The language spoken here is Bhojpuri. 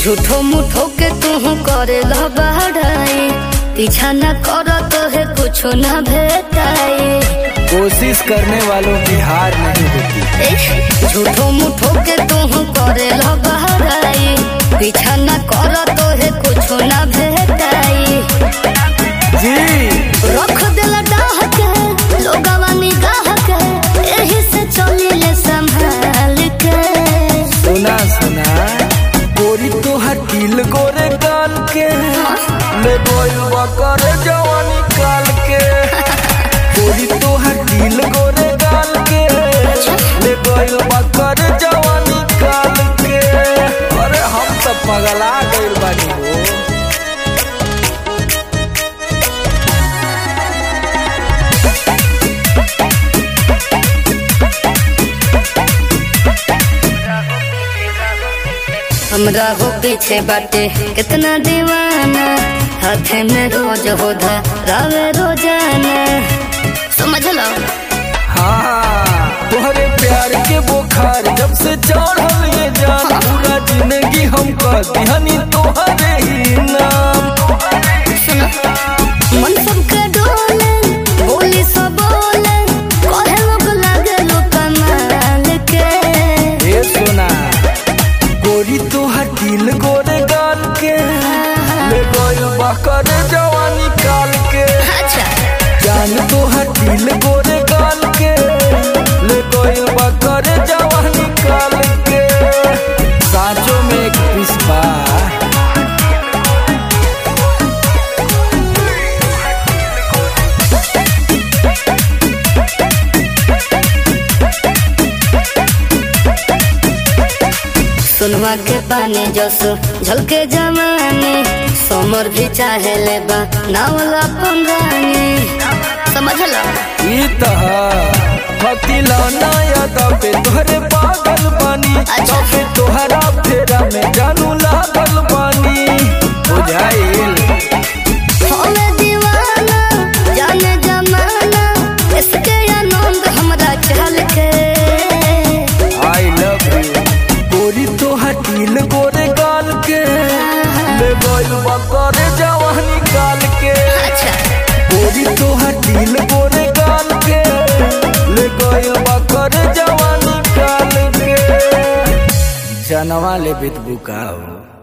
झूठो मुठो के तू करे बहराई पीछा न कर तो है कुछ न भेटाई कोशिश करने वालों की हार नहीं होती ए, झूठो मुठो के तू करे बहराई पीछा न कर तो है कुछ न भेटाई जी रख दिल डाह के लोगवा निगाह के एही से चली ले संभाल के सुना सुना गोरी तो हटील गोरे गाल के ले गोलवा करे जवानी काल के गोरी तो हटील गोरे गाल के ले गोलवा करे जवानी काल के अरे हम सब पगला गइल बानी हो हमरा हो पीछे बाटे कितना दीवाना हाथे में रोज हो रावे रोजाना समझ लो हाँ तोहरे प्यार के बुखार जब से चढ़ल ये जान पूरा जिंदगी हम कहती हनी तोहरे ही नाम सुनो मन सबके डोले बोली सब बोले कहे लोग लागे लो कमाल के ए सोना गोरी तो हटील गोरे गाल के ले गइल बकर जवानी काल के अच्छा जान तो हटील गोरे गाल के ले गइल बकर जवानी काल के साँचों में एक पिस्पा सुनवा के पानी जस झलके जमाने समर भी चाहे ले बा नावला पंगानी समझ लो ई तह फकीला नया दबे तोहरे पागल बानी अच्छा। तबे तोहरा फेरा में जानू लागल बानी बुझाइल हमें दीवाना जाने जमाना इसके आनंद हमरा चल के आई लव यू गोरी तो हटील गोरे गाल के ले गइल बकर जवानी काल के अच्छा गोरी तो हटील गोरे गाल के ले गइल बकर जवानी काल के जनवा ले बित बुकाओ